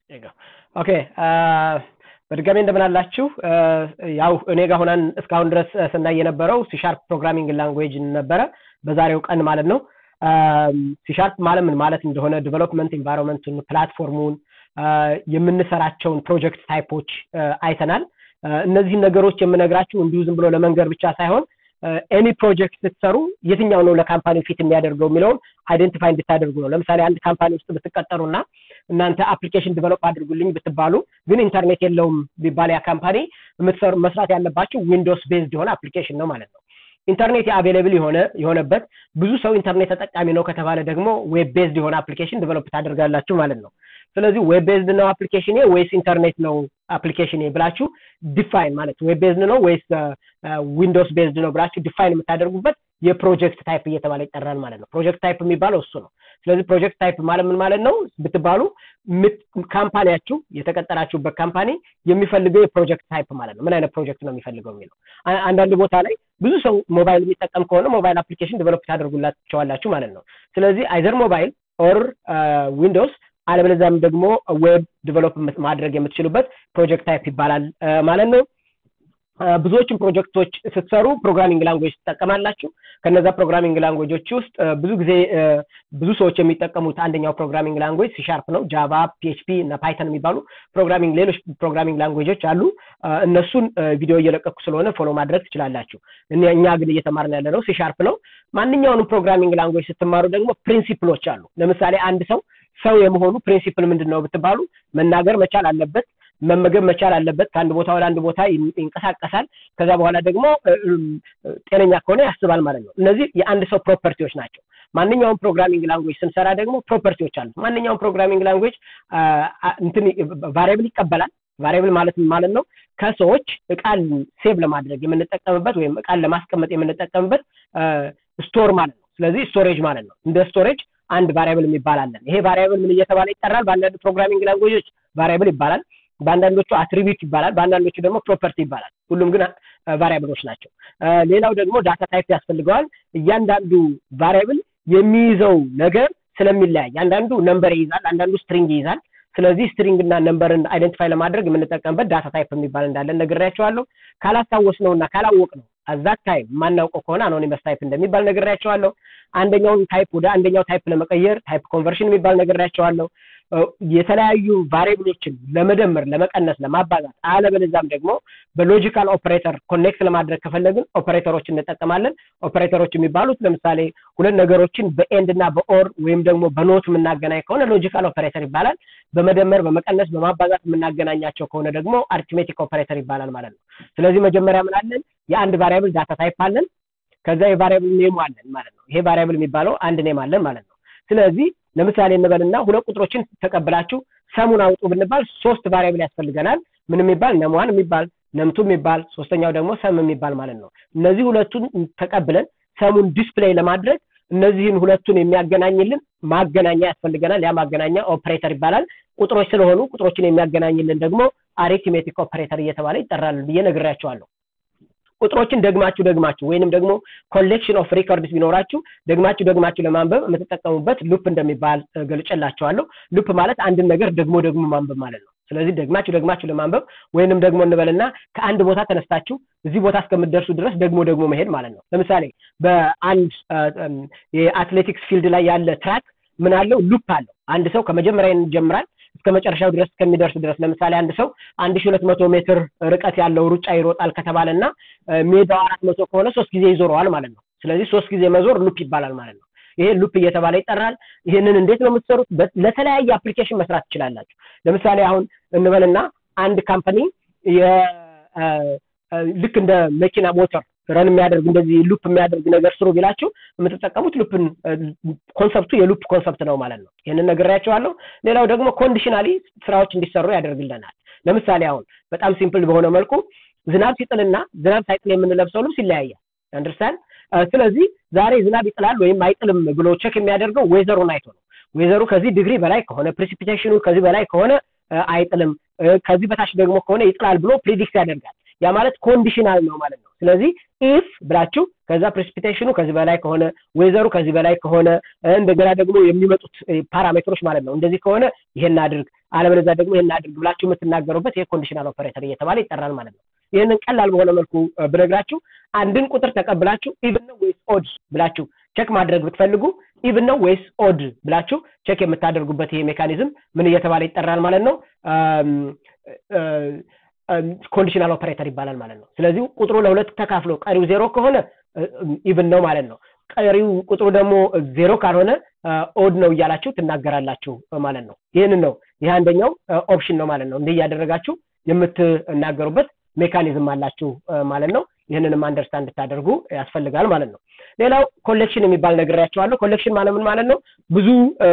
ኦኬ በድጋሚ እንደምን አላችሁ ያው እኔ ጋር ሆነን እስካሁን ድረስ ስናይ የነበረው ሲሻርፕ ፕሮግራሚንግ ላንጉዌጅ ነበረ በዛሬው ቀን ማለት ነው ሲሻርፕ ማለት ምን ማለት እንደሆነ ዲቨሎፕመንት ኢንቫይሮንመንቱን ፕላትፎርሙን የምንሰራቸውን ፕሮጀክት ታይፖች አይተናል እነዚህን ነገሮች የምነግራችሁ እንዲሁ ዝም ብሎ ለመንገር ብቻ ሳይሆን ኤኒ ፕሮጀክት ስትሰሩ የትኛው ነው ለካምፓኒ ፊት የሚያደርገው የሚለውን አይደንቲፋይ እንድታደርጉ ነው ለምሳሌ አንድ ካምፓኒ ውስጥ ብትቀጠሩና እናንተ አፕሊኬሽን ዲቨሎፕ አድርጉልኝ ብትባሉ ግን ኢንተርኔት የለውም ቢባል ያ ካምፓኒ መስራት ያለባቸው ዊንዶውስ ቤዝድ የሆነ አፕሊኬሽን ነው ማለት ነው ኢንተርኔት አቬሌብል የሆነ የሆነበት ብዙ ሰው ኢንተርኔት ተጠቃሚ ነው ከተባለ ደግሞ ዌብ ቤዝድ የሆነ አፕሊኬሽን ዲቨሎፕ ታደርጋላችሁ ማለት ነው ስለዚህ ዌብ ቤዝድ ነው አፕሊኬሽን ወይስ ኢንተርኔት ነው አፕሊኬሽን ብላችሁ ዲፋይን ማለት ዌብ ቤዝድ ነው ወይስ ዊንዶውስ ቤዝድ ነው ብላችሁ ዲፋይን የምታደርጉበት የፕሮጀክት ታይፕ እየተባለ ይጠራል ማለት ነው ፕሮጀክት ታይፕ የሚባለው እሱ ነው ስለዚህ ፕሮጀክት ታይፕ ማለት ምን ማለት ነው ብትባሉ ካምፓኒያችሁ የተቀጠራችሁበት ካምፓኒ የሚፈልገው የፕሮጀክት ታይፕ ማለት ነው ምን አይነት ፕሮጀክት ነው የሚፈልገው የሚለው አንዳንድ ቦታ ላይ ብዙ ሰው ሞባይል የሚጠቀም ከሆነ ሞባይል አፕሊኬሽን ዲቨሎፕ ታደርጉላቸዋላችሁ ማለት ነው ስለዚህ አይዘር ሞባይል ኦር ዊንዶውስ አለበለዚያም ደግሞ ዌብ ዲቨሎፕ ማድረግ የምትችሉበት ፕሮጀክት ታይፕ ይባላል ማለት ነው ብዙዎችን ፕሮጀክቶች ስትሰሩ ፕሮግራሚንግ ላንጉዌጅ ትጠቀማላችሁ ከነዛ ፕሮግራሚንግ ላንጉዌጆች ውስጥ ብዙ ጊዜ ብዙ ሰዎች የሚጠቀሙት አንደኛው ፕሮግራሚንግ ላንጉዌጅ ሲሻርፕ ነው ጃቫ ፒኤችፒ እና ፓይተን የሚባሉ ፕሮግራሚንግ ሌሎች ፕሮግራሚንግ ላንጉዌጆች አሉ እነሱን ቪዲዮ እየለቀኩ ስለሆነ ፎሎ ማድረግ ትችላላችሁ እኛ ግን እየተማርን ያለ ነው ሲሻርፕ ነው ማንኛውንም ፕሮግራሚንግ ላንጉዌጅ ስትማሩ ደግሞ ፕሪንሲፕሎች አሉ ለምሳሌ አንድ ሰው ሰው የመሆኑ ፕሪንሲፕል ምንድን ነው ብትባሉ መናገር መቻል አለበት መመገብ መቻል አለበት ከአንድ ቦታ ወደ አንድ ቦታ ይንቀሳቀሳል ከዛ በኋላ ደግሞ ጤነኛ ከሆነ ያስባል ማለት ነው እነዚህ የአንድ ሰው ፕሮፐርቲዎች ናቸው ማንኛውም ፕሮግራሚንግ ላንጉዌጅ ስንሰራ ደግሞ ፕሮፐርቲዎች አሉ ማንኛውም ፕሮግራሚንግ ላንጉዌጅ እንትን ቫሪያብል ይቀበላል ቫሪያብል ማለት ማለት ነው ከሰዎች እቃን ሴቭ ለማድረግ የምንጠቀምበት ወይም እቃን ለማስቀመጥ የምንጠቀምበት ስቶር ማለት ነው ስለዚህ ስቶሬጅ ማለት ነው እንደ ስቶሬጅ አንድ ቫሪያብል የሚባል አለን ይሄ ቫሪያብል ምን እየተባለ ይጠራል በአንዳንድ ፕሮግራሚንግ ላንጉዌጆች ቫሪያብል ይባላል በአንዳንዶቹ አትሪቢዩት ይባላል በአንዳንዶቹ ደግሞ ፕሮፐርቲ ይባላል ሁሉም ግን ቫሪያብሎች ናቸው ሌላው ደግሞ ዳታ ታይፕ ያስፈልገዋል እያንዳንዱ ቫሪያብል የሚይዘው ነገር ስለሚለያይ አንዳንዱ ነምበር ይይዛል አንዳንዱ ስትሪንግ ይይዛል ስለዚህ ስትሪንግ እና ነምበርን አይደንቲፋይ ለማድረግ የምንጠቀምበት ዳታ ታይፕ የሚባል እንዳለን ነግሬያቸዋለሁ ካላስታወስ ነው እና ካላወቅ ነው አዛት ታይፕ የማናውቀው ከሆነ አኖኒመስ ታይፕ እንደሚባል ነግሬያቸዋለሁ አንደኛውን ታይፕ ወደ አንደኛው ታይፕ ለመቀየር ታይፕ ኮንቨርሽን የሚባል ነግሬያቸዋለሁ የተለያዩ ቫሪብሎችን ለመደመር ለመቀነስ ለማባዛት አለበለዚያም ደግሞ በሎጂካል ኦፕሬተር ኮኔክት ለማድረግ ከፈለግን ኦፕሬተሮች እንጠቀማለን ኦፕሬተሮች የሚባሉት ለምሳሌ ሁለት ነገሮችን በኤንድ እና በኦር ወይም ደግሞ በኖት የምናገናኝ ከሆነ ሎጂካል ኦፕሬተር ይባላል በመደመር በመቀነስ በማባዛት የምናገናኛቸው ከሆነ ደግሞ አርቲሜቲክ ኦፕሬተር ይባላል ማለት ነው ስለዚህ መጀመሪያ ምን አለን የአንድ ቫሪያብል ዳታ ታይፕ አለን ከዛ የቫሪያብል ኔሙ አለን ማለት ነው ይሄ ቫሪያብል የሚባለው አንድ ኔም አለን ማለት ነው ስለዚህ ለምሳሌ እንበልና ሁለት ቁጥሮችን ተቀብላችሁ ሰሙን አውጡ ብንባል ሶስት ቫሪያብል ያስፈልገናል ምን የሚባል ነምዋን የሚባል ነምቱ የሚባል ሶስተኛው ደግሞ ሰም የሚባል ማለት ነው እነዚህ ሁለቱን ተቀብለን ሰሙን ዲስፕሌይ ለማድረግ እነዚህን ሁለቱን የሚያገናኝልን ማገናኛ ያስፈልገናል ያ ማገናኛ ኦፕሬተር ይባላል ቁጥሮች ስለሆኑ ቁጥሮችን የሚያገናኝልን ደግሞ አሪትሜቲክ ኦፕሬተር እየተባለ ይጠራል ብዬ ነግሬያቸዋለሁ ቁጥሮችን ደግማችሁ ደግማችሁ ወይንም ደግሞ ኮሌክሽን ኦፍ ሪኮርድስ ቢኖራችሁ ደግማችሁ ደግማችሁ ለማንበብ የምትጠቀሙበት ሉፕ እንደሚባል ገልጨላቸዋለሁ ሉፕ ማለት አንድን ነገር ደግሞ ደግሞ ማንበብ ማለት ነው ስለዚህ ደግማችሁ ደግማችሁ ለማንበብ ወይንም ደግሞ እንበልና ከአንድ ቦታ ተነስታችሁ እዚህ ቦታ እስከምደርሱ ድረስ ደግሞ ደግሞ መሄድ ማለት ነው ለምሳሌ በአንድ የአትሌቲክስ ፊልድ ላይ ያለ ትራክ ምን አለው ሉፕ አለው አንድ ሰው ከመጀመሪያ ይጀምራል እስከ መጨረሻው ድረስ እስከሚደርስ ድረስ ለምሳሌ አንድ ሰው አንድ ሺ ሁለት መቶ ሜትር ርቀት ያለው ሩጫ ይሮጣል ከተባለ እና ሜዳው አራት መቶ ከሆነ ሶስት ጊዜ ይዞረዋል ማለት ነው ስለዚህ ሶስት ጊዜ መዞር ሉፕ ይባላል ማለት ነው ይሄ ሉፕ እየተባለ ይጠራል ይህንን እንዴት ነው የምትሰሩት ለተለያየ አፕሊኬሽን መስራት ትችላላችሁ ለምሳሌ አሁን እንበልና አንድ ካምፓኒ ልክ እንደ መኪና ሞተር ረን የሚያደርግ እንደዚህ ሉፕ የሚያደርግ ነገር ስሩ ቢላችሁ የምትጠቀሙት ሉፕን ኮንሰፕቱ የሉፕ ኮንሰፕት ነው ማለት ነው ይህንን ነግሬያቸዋለሁ ሌላው ደግሞ ኮንዲሽናሊ ስራዎች እንዲሰሩ ያደርግልናል ለምሳሌ አሁን በጣም ሲምፕል በሆነ መልኩ ዝናብ ሲጥልና ዝናብ ሳይጥል የምንለብሰው ልብስ ይለያያል አንደርስታንድ ስለዚህ ዛሬ ዝናብ ይጥላል ወይም አይጥልም ብሎ ቸክ የሚያደርገው ዌዘሩን አይቶ ነው ዌዘሩ ከዚህ ዲግሪ በላይ ከሆነ ፕሪሲፒቴሽኑ ከዚህ በላይ ከሆነ አይጥልም ከዚህ በታች ደግሞ ከሆነ ይጥላል ብሎ ፕሪዲክት ያደርጋል ያ ማለት ኮንዲሽናል ነው ማለት ነው ስለዚህ ኢፍ ብላችሁ ከዛ ፕሬሲፒቴሽኑ ከዚህ በላይ ከሆነ ወይዘሩ ከዚህ በላይ ከሆነ እንደገና ደግሞ የሚመጡት ፓራሜትሮች ማለት ነው እንደዚህ ከሆነ ይሄን አድርግ አለበለዚያ ደግሞ ይሄን አድርግ ብላችሁ የምትናገሩበት ይሄ ኮንዲሽናል ኦፐሬተር እየተባለ ይጠራል ማለት ነው ይህንን ቀላል በሆነ መልኩ ብነግራችሁ አንድን ቁጥር ተቀብላችሁ ኢቭን ነው ወይስ ኦድ ብላችሁ ቸክ ማድረግ ብትፈልጉ ኢቭን ነው ወይስ ኦድ ብላችሁ ቸክ የምታደርጉበት ይሄ ሜካኒዝም ምን እየተባለ ይጠራል ማለት ነው ኮንዲሽናል ኦፐሬተር ይባላል ማለት ነው ስለዚህ ቁጥሩ ለሁለት ተካፍሎ ቀሪው ዜሮ ከሆነ ኢቭን ነው ማለት ነው ቀሪው ቁጥሩ ደግሞ ዜሮ ካልሆነ ኦድ ነው እያላችሁ ትናገራላችሁ ማለት ነው ይህንን ነው ይህ አንደኛው ኦፕሽን ነው ማለት ነው እንዲህ እያደረጋችሁ የምትናገሩበት ሜካኒዝም አላችሁ ማለት ነው ይህንንም አንደርስታንድ እንድታደርጉ ያስፈልጋል ማለት ነው ሌላው ኮሌክሽን የሚባል ነግሬያቸዋለሁ ኮሌክሽን ማለት ምን ማለት ነው ብዙ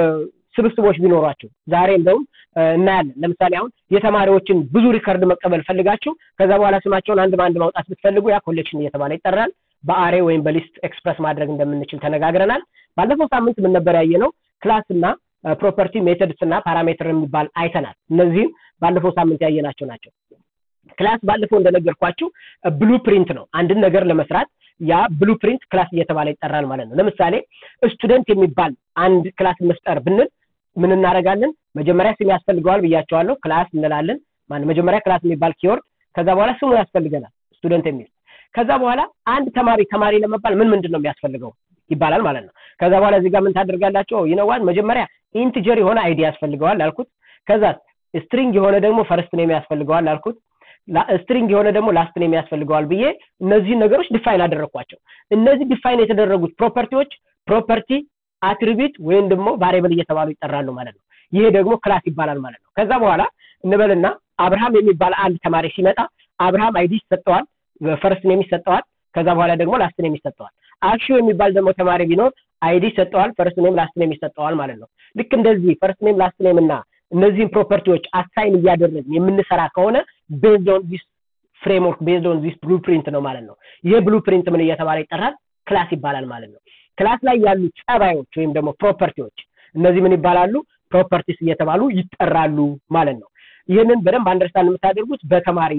ስብስቦች ቢኖሯቸው ዛሬ እንደውም እናያለን ለምሳሌ አሁን የተማሪዎችን ብዙ ሪከርድ መቀበል ፈልጋችሁ ከዛ በኋላ ስማቸውን አንድ በአንድ ማውጣት ብትፈልጉ ያ ኮሌክሽን እየተባለ ይጠራል በአሬ ወይም በሊስት ኤክስፕረስ ማድረግ እንደምንችል ተነጋግረናል ባለፈው ሳምንት ምን ነበር ያየ ነው ክላስ እና ፕሮፐርቲ ሜተድስ እና ፓራሜትር የሚባል አይተናል እነዚህም ባለፈው ሳምንት ያየናቸው ናቸው ክላስ ባለፈው እንደነገርኳችሁ ብሉ ፕሪንት ነው አንድን ነገር ለመስራት ያ ብሉ ፕሪንት ክላስ እየተባለ ይጠራል ማለት ነው ለምሳሌ ስቱደንት የሚባል አንድ ክላስ መፍጠር ብንል ምን እናደረጋለን መጀመሪያ ስም ያስፈልገዋል ብያቸዋለሁ ክላስ እንላለን መጀመሪያ ክላስ የሚባል ኪወርድ ከዛ በኋላ ስሙ ያስፈልገናል ስቱደንት የሚል ከዛ በኋላ አንድ ተማሪ ተማሪ ለመባል ምን ምንድን ነው የሚያስፈልገው ይባላል ማለት ነው ከዛ በኋላ እዚህ ጋር ምን ታደርጋላቸው ይነዋል መጀመሪያ ኢንትጀር የሆነ አይዲ ያስፈልገዋል አልኩት ከዛ ስትሪንግ የሆነ ደግሞ ፈርስት ኔም ያስፈልገዋል አልኩት ስትሪንግ የሆነ ደግሞ ላስት ኔም ያስፈልገዋል ብዬ እነዚህን ነገሮች ዲፋይን አደረግኳቸው እነዚህ ዲፋይን የተደረጉት ፕሮፐርቲዎች ፕሮፐርቲ አትሪቢዩት ወይም ደግሞ ቫሪብል እየተባሉ ይጠራሉ ማለት ነው ይሄ ደግሞ ክላስ ይባላል ማለት ነው ከዛ በኋላ እንበልና አብርሃም የሚባል አንድ ተማሪ ሲመጣ አብርሃም አይዲ ይሰጠዋል ፈርስት ኔም ይሰጠዋል ከዛ በኋላ ደግሞ ላስት ኔም ይሰጠዋል አክሹ የሚባል ደግሞ ተማሪ ቢኖር አይዲ ይሰጠዋል ፈርስት ኔም ላስት ኔም ይሰጠዋል ማለት ነው ልክ እንደዚህ ፈርስት ኔም ላስት ኔም እና እነዚህን ፕሮፐርቲዎች አሳይን እያደረግን የምንሰራ ከሆነ ቤዝድ ኦን ዲስ ፍሬምወርክ ቤዝድ ኦን ዲስ ብሉፕሪንት ነው ማለት ነው ይህ ብሉፕሪንት ምን እየተባለ ይጠራል ክላስ ይባላል ማለት ነው ክላስ ላይ ያሉ ጸባዮች ወይም ደግሞ ፕሮፐርቲዎች እነዚህ ምን ይባላሉ ፕሮፐርቲስ እየተባሉ ይጠራሉ ማለት ነው ይህንን በደንብ አንደርስታንድ የምታደርጉት በተማሪ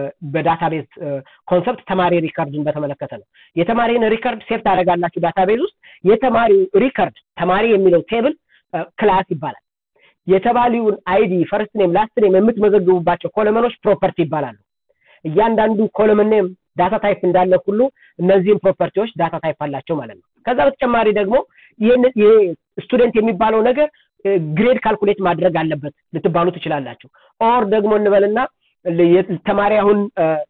በዳታቤዝ ኮንሰፕት ተማሪ ሪከርድን በተመለከተ ነው የተማሪን ሪከርድ ሴፍ ታደረጋላችሁ ዳታቤዝ ውስጥ የተማሪው ሪከርድ ተማሪ የሚለው ቴብል ክላስ ይባላል የተባሊውን አይዲ ፈርስት ኔም ላስት ኔም የምትመዘግቡባቸው ኮለመኖች ፕሮፐርቲ ይባላሉ እያንዳንዱ ኮለመን ኔም ዳታ ታይፕ እንዳለ ሁሉ እነዚህም ፕሮፐርቲዎች ዳታ ታይፕ አላቸው ማለት ነው ከዛ በተጨማሪ ደግሞ ይሄ ስቱደንት የሚባለው ነገር ግሬድ ካልኩሌት ማድረግ አለበት ልትባሉ ትችላላችሁ ኦር ደግሞ እንበልና ተማሪ አሁን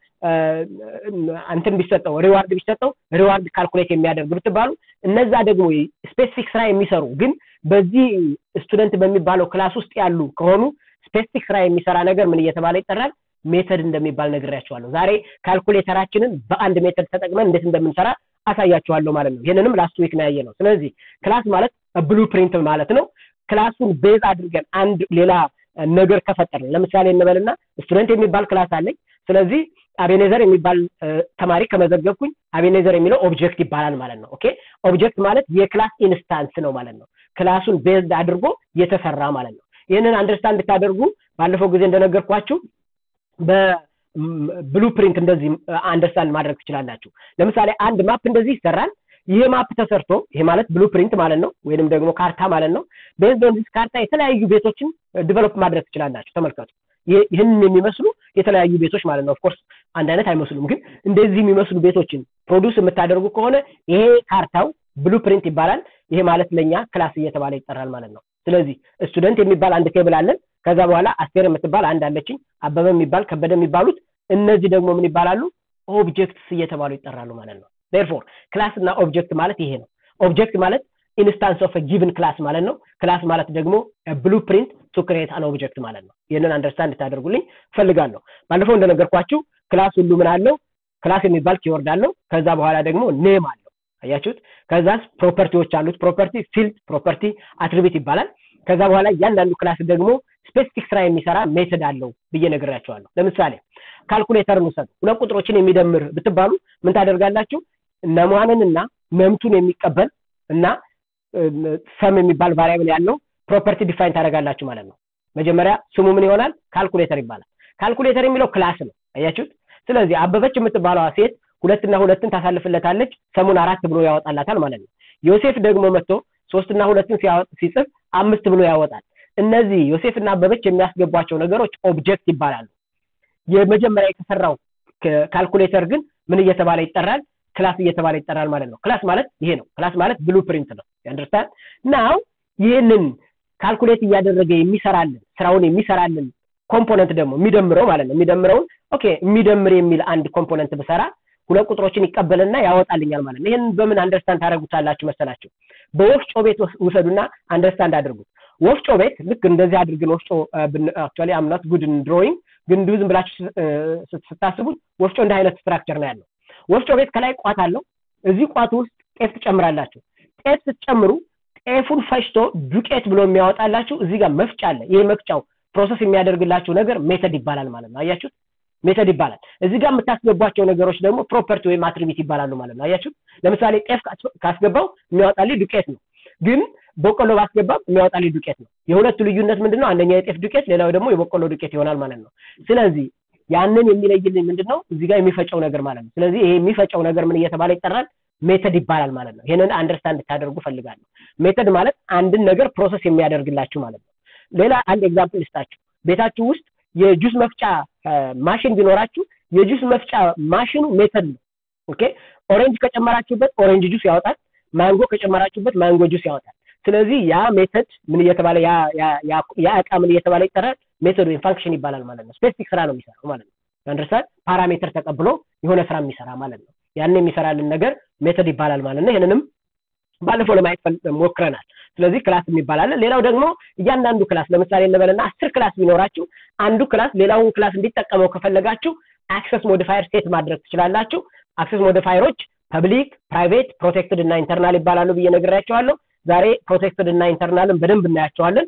እንትን ቢሰጠው ሪዋርድ ቢሰጠው ሪዋርድ ካልኩሌት የሚያደርግ ብትባሉ እነዛ ደግሞ ስፔሲፊክ ስራ የሚሰሩ ግን በዚህ ስቱደንት በሚባለው ክላስ ውስጥ ያሉ ከሆኑ ስፔሲፊክ ስራ የሚሰራ ነገር ምን እየተባለ ይጠራል ሜተድ እንደሚባል ነግሬያቸዋለሁ ዛሬ ካልኩሌተራችንን በአንድ ሜተድ ተጠቅመን እንዴት እንደምንሰራ አሳያችኋለሁ ማለት ነው ይህንንም ላስት ዊክ ነው ያየ ነው ስለዚህ ክላስ ማለት ብሉ ፕሪንት ማለት ነው ክላሱን ቤዝ አድርገን አንድ ሌላ ነገር ከፈጠር ለምሳሌ እንበልና ስቱደንት የሚባል ክላስ አለኝ ስለዚህ አቤኔዘር የሚባል ተማሪ ከመዘገብኩኝ አቤኔዘር የሚለው ኦብጀክት ይባላል ማለት ነው ኦኬ ኦብጀክት ማለት የክላስ ኢንስታንስ ነው ማለት ነው ክላሱን ቤዝድ አድርጎ የተሰራ ማለት ነው ይህንን አንደርስታንድ እንድታደርጉ ባለፈው ጊዜ እንደነገርኳችሁ በብሉ ፕሪንት እንደዚህ አንደርስታንድ ማድረግ ትችላላችሁ ለምሳሌ አንድ ማፕ እንደዚህ ይሰራል ይሄ ማፕ ተሰርቶ ይሄ ማለት ብሉ ፕሪንት ማለት ነው ወይንም ደግሞ ካርታ ማለት ነው ቤዝድ ኦን ዲስ ካርታ የተለያዩ ቤቶችን ዲቨሎፕ ማድረግ ትችላላችሁ ተመልከቱ ይህንን የሚመስሉ የተለያዩ ቤቶች ማለት ነው ኦፍኮርስ አንድ አይነት አይመስሉም ግን እንደዚህ የሚመስሉ ቤቶችን ፕሮዲውስ የምታደርጉ ከሆነ ይሄ ካርታው ብሉ ፕሪንት ይባላል ይሄ ማለት ለኛ ክላስ እየተባለ ይጠራል ማለት ነው ስለዚህ ስቱደንት የሚባል አንድ ቴብል አለን ከዛ በኋላ አስቴር የምትባል አንድ አለችኝ አበበ የሚባል ከበደ የሚባሉት እነዚህ ደግሞ ምን ይባላሉ ኦብጀክትስ እየተባሉ ይጠራሉ ማለት ነው ዴርፎር ክላስ እና ኦብጀክት ማለት ይሄ ነው ኦብጀክት ማለት ኢንስታንስ ኦፍ ጊቭን ክላስ ማለት ነው ክላስ ማለት ደግሞ ብሉ ፕሪንት ቱ ክሬት አን ኦብጀክት ማለት ነው ይህንን አንደርስታንድ ታደርጉልኝ ፈልጋለሁ ባለፈው እንደነገርኳችሁ ክላስ ሁሉ ምን አለው ክላስ የሚባል ኪወርድ አለው ከዛ በኋላ ደግሞ ኔም አለው አያችሁት ከዛስ ፕሮፐርቲዎች አሉት ፕሮፐርቲ ፊልድ ፕሮፐርቲ አትሪቢት ይባላል ከዛ በኋላ እያንዳንዱ ክላስ ደግሞ ስፔሲፊክ ስራ የሚሰራ ሜተድ አለው ብዬ ነግራቸዋለሁ ለምሳሌ ካልኩሌተርን ውሰዱ ሁለት ቁጥሮችን የሚደምር ብትባሉ ምን ታደርጋላችሁ ነሟንን እና መምቱን የሚቀበል እና ሰም የሚባል ቫሪያብል ያለው ፕሮፐርቲ ዲፋይን ታደርጋላችሁ ማለት ነው መጀመሪያ ስሙ ምን ይሆናል ካልኩሌተር ይባላል ካልኩሌተር የሚለው ክላስ ነው አያችሁት ስለዚህ አበበች የምትባለዋ ሴት ሁለትና ሁለትን ታሳልፍለታለች ሰሙን አራት ብሎ ያወጣላታል ማለት ነው ዮሴፍ ደግሞ መጥቶ ሶስትና ሁለትን ሲጽፍ አምስት ብሎ ያወጣል እነዚህ ዮሴፍና አበበች የሚያስገቧቸው ነገሮች ኦብጀክት ይባላሉ የመጀመሪያ የተሰራው ካልኩሌተር ግን ምን እየተባለ ይጠራል ክላስ እየተባለ ይጠራል ማለት ነው ክላስ ማለት ይሄ ነው ክላስ ማለት ብሉ ፕሪንት ነው ያንደርስታንድ ናው ይህንን ካልኩሌት እያደረገ የሚሰራልን ስራውን የሚሰራልን ኮምፖነንት ደግሞ የሚደምረው ማለት ነው የሚደምረውን ኦኬ የሚደምር የሚል አንድ ኮምፖነንት ብሰራ ሁለት ቁጥሮችን ይቀበልና ያወጣልኛል ማለት ነው ይህን በምን አንደርስታንድ ታደረጉታላችሁ መሰላችሁ በወፍጮ ቤት ውሰዱና አንደርስታንድ አድርጉት ወፍጮ ቤት ልክ እንደዚህ አድርግን ወፍጮ አክቹዋሊ አምናት ጉድ ድሮይንግ ግን እንዲሁ ዝም ብላችሁ ስታስቡት ወፍጮ እንደ አይነት ስትራክቸር ነው ያለው ወፍጮ ቤት ከላይ ቋት አለው እዚህ ቋት ውስጥ ጤፍ ትጨምራላችሁ ጤፍ ስትጨምሩ ጤፉን ፈጭቶ ዱቄት ብሎ የሚያወጣላችሁ እዚህ ጋር መፍጫ አለ ይህ መፍጫው ፕሮሰስ የሚያደርግላችሁ ነገር ሜተድ ይባላል ማለት ነው አያችሁት ሜተድ ይባላል እዚህ ጋር የምታስገቧቸው ነገሮች ደግሞ ፕሮፐርቲ ወይም አትሪቢት ይባላሉ ማለት ነው አያችሁት ለምሳሌ ጤፍ ካስገባው የሚያወጣልኝ ዱቄት ነው ግን በቆሎ ባስገባም የሚያወጣልኝ ዱቄት ነው የሁለቱ ልዩነት ምንድነው አንደኛ የጤፍ ዱቄት ሌላው ደግሞ የበቆሎ ዱቄት ይሆናል ማለት ነው ስለዚህ ያንን የሚለይልኝ ምንድነው እዚህ ጋር የሚፈጨው ነገር ማለት ነው ስለዚህ ይሄ የሚፈጨው ነገር ምን እየተባለ ይጠራል ሜተድ ይባላል ማለት ነው ይህንን አንደርስታንድ ታደርጉ ፈልጋለሁ ሜተድ ማለት አንድን ነገር ፕሮሰስ የሚያደርግላችሁ ማለት ነው ሌላ አንድ ኤግዛምፕል ልስጣችሁ ቤታችሁ ውስጥ የጁስ መፍጫ ማሽን ቢኖራችሁ የጁስ መፍጫ ማሽኑ ሜተድ ነው ኦኬ ኦሬንጅ ከጨመራችሁበት ኦሬንጅ ጁስ ያወጣል ማንጎ ከጨመራችሁበት ማንጎ ጁስ ያወጣል ስለዚህ ያ ሜተድ ምን እየተባለ ያ እቃ ምን እየተባለ ይጠራል ሜተድ ወይም ፋንክሽን ይባላል ማለት ነው ስፔሲፊክ ስራ ነው የሚሰራው ማለት ነው አንደርስታንድ ፓራሜትር ተቀብሎ የሆነ ስራ የሚሰራ ማለት ነው ያን የሚሰራልን ነገር ሜተድ ይባላል ማለት ነው ይህንንም ባለፈው ለማየት ሞክረናል ስለዚህ ክላስ የሚባል አለ ሌላው ደግሞ እያንዳንዱ ክላስ ለምሳሌ እንበልና አስር ክላስ ቢኖራችሁ አንዱ ክላስ ሌላውን ክላስ እንዲጠቀመው ከፈለጋችሁ አክሰስ ሞዲፋየር ሴት ማድረግ ትችላላችሁ አክሰስ ሞዲፋየሮች ፐብሊክ ፕራይቬት ፕሮቴክትድ እና ኢንተርናል ይባላሉ ብዬ ነግሬያቸዋለሁ ዛሬ ፕሮቴክትድ እና ኢንተርናልን በደንብ እናያቸዋለን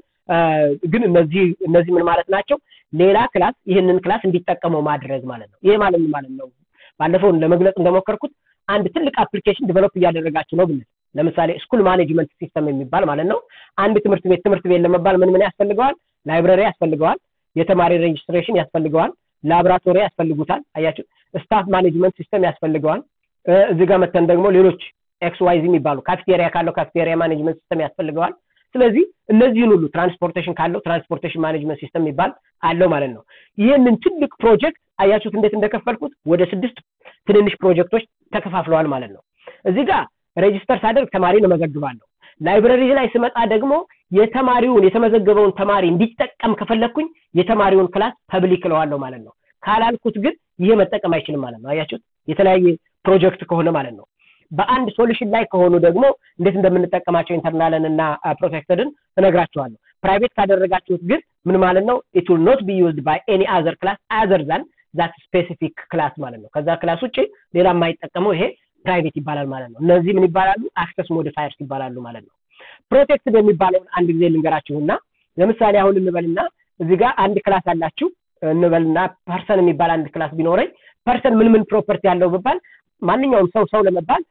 ግን እነዚህ እነዚህ ምን ማለት ናቸው ሌላ ክላስ ይህንን ክላስ እንዲጠቀመው ማድረግ ማለት ነው ይሄ ማለት ማለት ነው ባለፈው ለመግለጽ እንደሞከርኩት አንድ ትልቅ አፕሊኬሽን ዲቨሎፕ እያደረጋችሁ ነው ብንል ለምሳሌ ስኩል ማኔጅመንት ሲስተም የሚባል ማለት ነው አንድ ትምህርት ቤት ትምህርት ቤት ለመባል ምን ምን ያስፈልገዋል ላይብረሪ ያስፈልገዋል የተማሪ ሬጅስትሬሽን ያስፈልገዋል ላብራቶሪ ያስፈልጉታል አያችሁ ስታፍ ማኔጅመንት ሲስተም ያስፈልገዋል እዚህ ጋር መተን ደግሞ ሌሎች ኤክስ ዋይዝ የሚባሉ ካፍቴሪያ ካለው ካፍቴሪያ ማኔጅመንት ሲስተም ያስፈልገዋል ስለዚህ እነዚህን ሁሉ ትራንስፖርቴሽን ካለው ትራንስፖርቴሽን ማኔጅመንት ሲስተም የሚባል አለው ማለት ነው ይህንን ትልቅ ፕሮጀክት አያችሁት እንዴት እንደከፈልኩት ወደ ስድስት ትንንሽ ፕሮጀክቶች ተከፋፍለዋል ማለት ነው እዚህ ጋር ሬጅስተር ሳደርግ ተማሪን እመዘግባለሁ ላይብረሪ ላይ ስመጣ ደግሞ የተማሪውን የተመዘገበውን ተማሪ እንዲጠቀም ከፈለግኩኝ የተማሪውን ክላስ ፐብሊክ እለዋለሁ ማለት ነው ካላልኩት ግን ይሄ መጠቀም አይችልም ማለት ነው አያችሁት የተለያየ ፕሮጀክት ከሆነ ማለት ነው በአንድ ሶሉሽን ላይ ከሆኑ ደግሞ እንዴት እንደምንጠቀማቸው ኢንተርናልን እና ፕሮቴክተድን እነግራቸዋለሁ ፕራይቬት ካደረጋችሁት ግን ምን ማለት ነው ኢት ዊል ኖት ቢ ዩዝድ ባይ ኤኒ አዘር ክላስ አዘር ዛን ዛት ስፔሲፊክ ክላስ ማለት ነው ከዛ ክላስ ውጭ ሌላ የማይጠቀመው ይሄ ፕራይቬት ይባላል ማለት ነው እነዚህ ምን ይባላሉ አክሰስ ሞዲፋየርስ ይባላሉ ማለት ነው ፕሮቴክትድ የሚባለውን አንድ ጊዜ ልንገራችሁና ለምሳሌ አሁን እንበልና እዚህ ጋር አንድ ክላስ አላችሁ እንበልና ፐርሰን የሚባል አንድ ክላስ ቢኖረኝ ፐርሰን ምን ምን ፕሮፐርቲ ያለው ብባል ማንኛውም ሰው ሰው ለመባል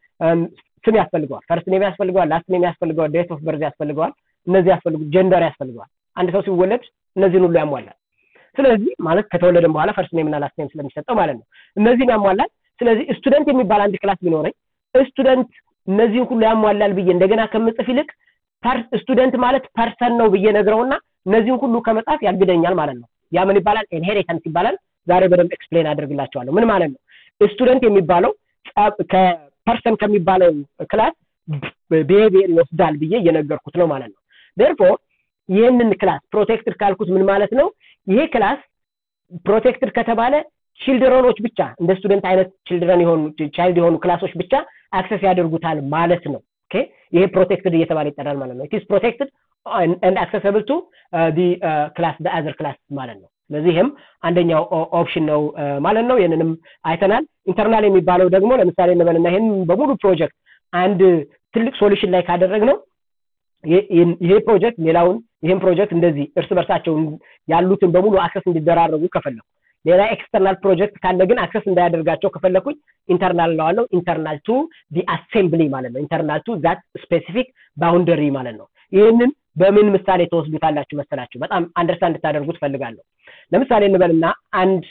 ስም ያስፈልገዋል ፈርስት ኔም ያስፈልገዋል ላስት ኔም ያስፈልገዋል ዴት ኦፍ በርዝ ያስፈልገዋል እነዚህ ያስፈልጉ ጀንደር ያስፈልገዋል አንድ ሰው ሲወለድ እነዚህን ሁሉ ያሟላል ስለዚህ ማለት ከተወለደም በኋላ ፈርስት ኔም እና ላስት ኔም ስለሚሰጠው ማለት ነው እነዚህን ያሟላል ስለዚህ ስቱደንት የሚባል አንድ ክላስ ቢኖረኝ ስቱደንት እነዚህን ሁሉ ያሟላል ብዬ እንደገና ከምጽፍ ይልቅ ስቱደንት ማለት ፐርሰን ነው ብዬ ነግረውና እነዚህን ሁሉ ከመጻፍ ያግደኛል ማለት ነው ያ ምን ይባላል ኢንሄሪታንስ ይባላል ዛሬ በደንብ ኤክስፕሌን አድርግላቸዋለሁ ምን ማለት ነው ስቱደንት የሚባለው ከፐርሰን ከሚባለው ክላስ ቢሄቪየር ይወስዳል ብዬ እየነገርኩት ነው ማለት ነው ዴርፎር ይህንን ክላስ ፕሮቴክትድ ካልኩት ምን ማለት ነው ይሄ ክላስ ፕሮቴክትድ ከተባለ ችልድረኖች ብቻ እንደ ስቱደንት አይነት ችልድረን የሆኑ ቻይልድ የሆኑ ክላሶች ብቻ አክሰስ ያደርጉታል ማለት ነው ኦኬ ይሄ ፕሮቴክትድ እየተባለ ይጠራል ማለት ነው ኢትስ ፕሮቴክትድ and accessible to uh, the uh, class the other class ማለት ነው ስለዚህ ይህም አንደኛው ኦፕሽን ነው ማለት ነው ይህንንም አይተናል ኢንተርናል የሚባለው ደግሞ ለምሳሌ እንበልና ይህን በሙሉ ፕሮጀክት አንድ ትልቅ ሶሉሽን ላይ ካደረግ ነው ይሄ ፕሮጀክት ሌላውን ይህም ፕሮጀክት እንደዚህ እርስ በርሳቸው ያሉትን በሙሉ አክሰስ እንዲደራረጉ ከፈለኩ ሌላ ኤክስተርናል ፕሮጀክት ካለ ግን አክሰስ እንዳያደርጋቸው ከፈለኩኝ ኢንተርናል ለዋለው ኢንተርናል ቱ ዲ አሴምብሊ ማለት ነው ኢንተርናል ቱ ዛት ስፔሲፊክ ባውንደሪ ማለት ነው ይህንን በምን ምሳሌ ተወስዱታላችሁ መሰላችሁ? በጣም አንደርስታንድ እንድታደርጉት ፈልጋለሁ። ለምሳሌ እንበልና አንድ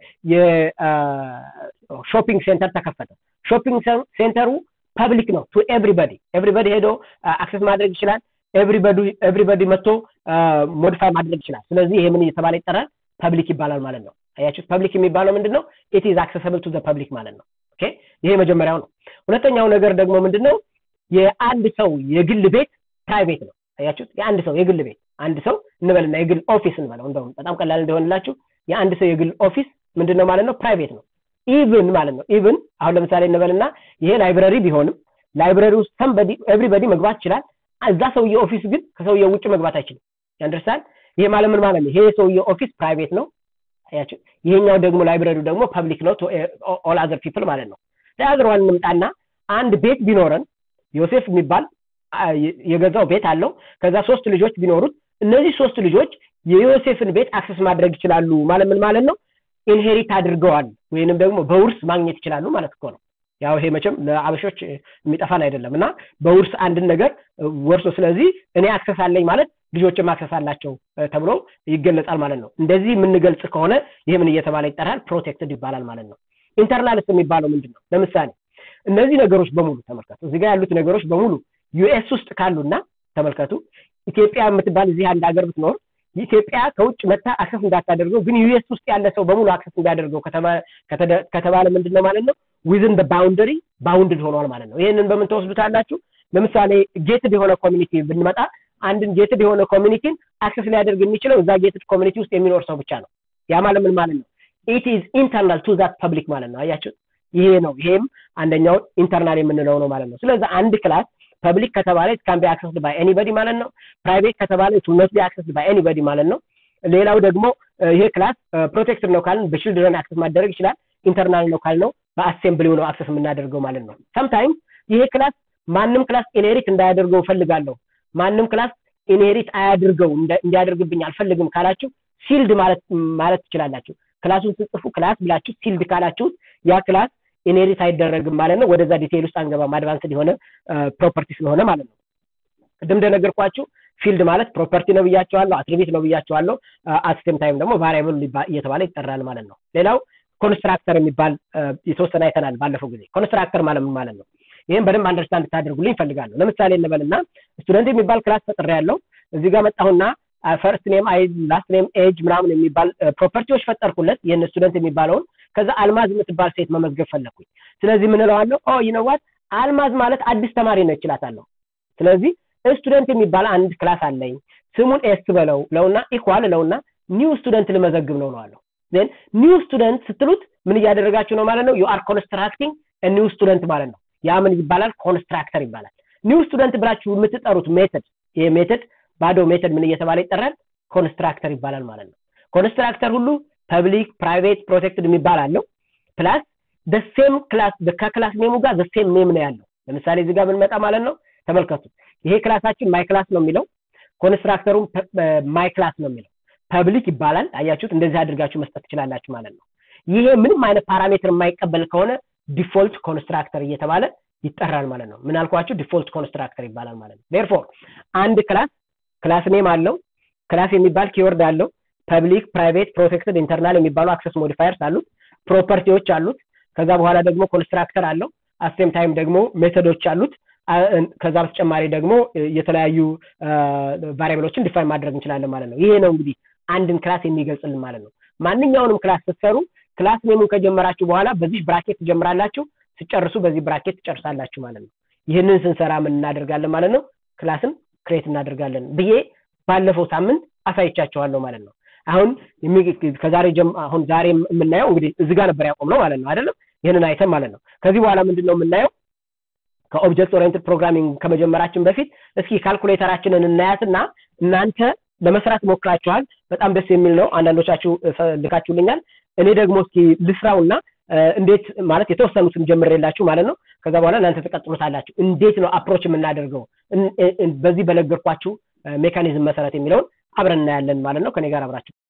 የሾፒንግ ሴንተር ተከፈተ። ሾፒንግ ሴንተሩ ፐብሊክ ነው ቱ ኤቭሪበዲ ኤቭሪበዲ ሄዶ አክሰስ ማድረግ ይችላል። ኤቭሪበዲ መጥቶ ሞዲፋይ ማድረግ ይችላል። ስለዚህ ይሄ ምን እየተባለ ይጠራል? ፐብሊክ ይባላል ማለት ነው። አያችሁት? ፐብሊክ የሚባለው ምንድን ነው? ኢት ኢዝ አክሰሰብል ቱ ዘ ፐብሊክ ማለት ነው። ኦኬ ይሄ መጀመሪያው ነው። ሁለተኛው ነገር ደግሞ ምንድን ነው? የአንድ ሰው የግል ቤት ፕራይቬት ነው። አያችሁት? የአንድ ሰው የግል ቤት አንድ ሰው እንበልና የግል ኦፊስ እንበለው እንደውም በጣም ቀላል እንደሆንላችሁ የአንድ ሰው የግል ኦፊስ ምንድን ነው ማለት ነው? ፕራይቬት ነው። ኢቭን ማለት ነው። ኢቭን አሁን ለምሳሌ እንበልና ይሄ ላይብረሪ ቢሆንም ላይብረሪ ውስጥ ሰምበዲ ኤቭሪበዲ መግባት ይችላል። እዛ ሰውየ ኦፊስ ግን ከሰውየው ውጭ መግባት አይችልም። ያንደርሳል? ይሄ ማለት ምን ማለት ነው? ይሄ የሰውየ ኦፊስ ፕራይቬት ነው። አያችሁ? ይሄኛው ደግሞ ላይብረሪው ደግሞ ፐብሊክ ነው ኦል አዘር ፒፕል ማለት ነው። ለአዘር ዋን እንምጣና አንድ ቤት ቢኖረን ዮሴፍ የሚባል የገዛው ቤት አለው። ከዛ ሶስት ልጆች ቢኖሩት እነዚህ ሶስት ልጆች የዮሴፍን ቤት አክሰስ ማድረግ ይችላሉ ማለት ምን ማለት ነው? ኢንሄሪት አድርገዋል ወይንም ደግሞ በውርስ ማግኘት ይችላሉ ማለት እኮ ነው። ያው ይሄ መቼም ለአበሾች የሚጠፋን አይደለም እና በውርስ አንድን ነገር ወርሶ ስለዚህ እኔ አክሰስ አለኝ ማለት ልጆችም አክሰስ አላቸው ተብሎ ይገለጻል ማለት ነው። እንደዚህ የምንገልጽ ከሆነ ይሄ ምን እየተባለ ይጠራል? ፕሮቴክትድ ይባላል ማለት ነው። ኢንተርናልስ የሚባለው ምንድን ነው? ለምሳሌ እነዚህ ነገሮች በሙሉ ተመልከቱ። እዚህ ጋር ያሉት ነገሮች በሙሉ ዩኤስ ውስጥ ካሉና ተመልከቱ ኢትዮጵያ የምትባል እዚህ አንድ ሀገር ብትኖር ኢትዮጵያ ከውጭ መታ አክሰስ እንዳታደርገው ግን ዩኤስ ውስጥ ያለ ሰው በሙሉ አክሰስ እንዳደርገው ከተባለ ምንድን ነው ማለት ነው ዊዝን ባውንደሪ ባውንድድ ሆኗል ማለት ነው ይህንን በምን ተወስዱታላችሁ ለምሳሌ ጌትድ የሆነ ኮሚኒቲ ብንመጣ አንድን ጌትድ የሆነ ኮሚኒቲን አክሰስ ሊያደርግ የሚችለው እዛ ጌትድ ኮሚኒቲ ውስጥ የሚኖር ሰው ብቻ ነው ያ ማለት ምን ማለት ነው ኢት ኢዝ ኢንተርናል ቱ ዛት ፐብሊክ ማለት ነው አያችሁ ይሄ ነው ይሄም አንደኛው ኢንተርናል የምንለው ነው ማለት ነው ስለዚህ አንድ ክላስ ፐብሊክ ከተባለ ኢት ካን ቢ አክሰስድ ባይ ኤኒበዲ ማለት ነው ፕራይቬት ከተባለ ኢት ኖት ቢ አክሰስድ ባይ ኤኒበዲ ማለት ነው ሌላው ደግሞ ይሄ ክላስ ፕሮቴክትድ ነው ካልን በችልድረን አክሰስ ማደረግ ይችላል ኢንተርናል ነው ካልነው በአሴምብሊው ነው አክሰስ የምናደርገው ማለት ነው ሰምታይምስ ይሄ ክላስ ማንም ክላስ ኢንሄሪት እንዳያደርገው ፈልጋለሁ ማንም ክላስ ኢንሄሪት አያድርገው እንዲያደርግብኝ አልፈልግም ካላችሁ ሲልድ ማለት ማለት ትችላላችሁ ክላሱን ስጽፉ ክላስ ብላችሁ ሲልድ ካላችሁት ያ ክላስ ኢንሄሪት አይደረግም ማለት ነው ወደዛ ዲቴይል ውስጥ አንገባም አድቫንስድ የሆነ ፕሮፐርቲ ስለሆነ ማለት ነው ቅድም እንደነገርኳችሁ ፊልድ ማለት ፕሮፐርቲ ነው ብያቸዋለሁ አትሪቢት ነው ብያቸዋለሁ አትሴም ታይም ደግሞ ቫሪያብል እየተባለ ይጠራል ማለት ነው ሌላው ኮንስትራክተር የሚባል የተወሰነ አይተናል ባለፈው ጊዜ ኮንስትራክተር ማለት ምን ማለት ነው ይህም በደንብ አንደርስታንድ ታደርጉልኝ ይፈልጋለሁ ለምሳሌ እንበልና ስቱደንት የሚባል ክላስ ፈጥሬ ያለው እዚህ ጋር መጣሁና ፈርስት ኔም አይ ላስት ኔም ኤጅ ምናምን የሚባል ፕሮፐርቲዎች ፈጠርኩለት ይህን ስቱደንት የሚባለውን ከዛ አልማዝ የምትባል ሴት መመዝገብ ፈለግኩኝ ስለዚህ ምን እለዋለሁ ኦ ይነዋት አልማዝ ማለት አዲስ ተማሪ ነው ይችላታለሁ ስለዚህ ስቱደንት የሚባል አንድ ክላስ አለኝ ስሙን ኤስ በለው ለውና ኢኳል ለውና ኒው ስቱደንት ልመዘግብ ነው ለዋለሁ ን ኒው ስቱደንት ስትሉት ምን እያደረጋችሁ ነው ማለት ነው ዩ አር ኮንስትራክቲንግ ኒው ስቱደንት ማለት ነው ያ ምን ይባላል ኮንስትራክተር ይባላል ኒው ስቱደንት ብላችሁ የምትጠሩት ሜተድ ይሄ ሜተድ ባዶ ሜተድ ምን እየተባለ ይጠራል ኮንስትራክተር ይባላል ማለት ነው ኮንስትራክተር ሁሉ ፐብሊክ ፕራይቬት ፕሮቴክትድ የሚባል አለው ፕላስ ደሴም ክላስ ከክላስ ኔሙ ጋር ዘሴም ኔም ነው ያለው ለምሳሌ እዚህ ጋር ብንመጣ ማለት ነው ተመልከቱ ይሄ ክላሳችን ማይ ክላስ ነው የሚለው ኮንስትራክተሩም ማይ ክላስ ነው የሚለው ፐብሊክ ይባላል አያችሁት እንደዚህ አድርጋችሁ መስጠት ትችላላችሁ ማለት ነው ይሄ ምንም አይነት ፓራሜትር የማይቀበል ከሆነ ዲፎልት ኮንስትራክተር እየተባለ ይጠራል ማለት ነው ምን አልኳችሁ ዲፎልት ኮንስትራክተር ይባላል ማለት ነው ዴርፎር አንድ ክላስ ክላስ ኔም አለው ክላስ የሚባል ኪወርድ አለው ፐብሊክ ፕራይቬት ፕሮቴክትድ ኢንተርናል የሚባሉ አክሰስ ሞዲፋየርስ አሉት ፕሮፐርቲዎች አሉት ከዛ በኋላ ደግሞ ኮንስትራክተር አለው አሴም ታይም ደግሞ ሜቶዶች አሉት ከዛ በተጨማሪ ደግሞ የተለያዩ ቫሪያብሎችን ዲፋይን ማድረግ እንችላለን ማለት ነው ይሄ ነው እንግዲህ አንድን ክላስ የሚገልጽልን ማለት ነው ማንኛውንም ክላስ ስትሰሩ ክላስ ኔሙን ከጀመራችሁ በኋላ በዚህ ብራኬት ትጀምራላችሁ ስጨርሱ በዚህ ብራኬት ትጨርሳላችሁ ማለት ነው ይህንን ስንሰራ ምን እናደርጋለን ማለት ነው ክላስን ክሬት እናደርጋለን ብዬ ባለፈው ሳምንት አሳይቻችኋለሁ ማለት ነው አሁን ከዛሬ አሁን ዛሬ የምናየው እንግዲህ እዚህ ጋር ነበር ያቆም ነው ማለት ነው አይደለም ይህንን አይተን ማለት ነው ከዚህ በኋላ ምንድን ነው የምናየው ከኦብጀክት ኦሪየንትድ ፕሮግራሚንግ ከመጀመራችን በፊት እስኪ ካልኩሌተራችንን እናያትና እናንተ ለመስራት ሞክራችኋል በጣም ደስ የሚል ነው አንዳንዶቻችሁ ልካችሁልኛል እኔ ደግሞ እስኪ ልስራውና እንዴት ማለት የተወሰኑትን ጀምሬላችሁ ማለት ነው ከዛ በኋላ እናንተ ተቀጥሉታላችሁ እንዴት ነው አፕሮች የምናደርገው በዚህ በነገርኳችሁ ሜካኒዝም መሰረት የሚለውን አብረን እናያለን ማለት ነው ከኔ ጋር አብራችሁ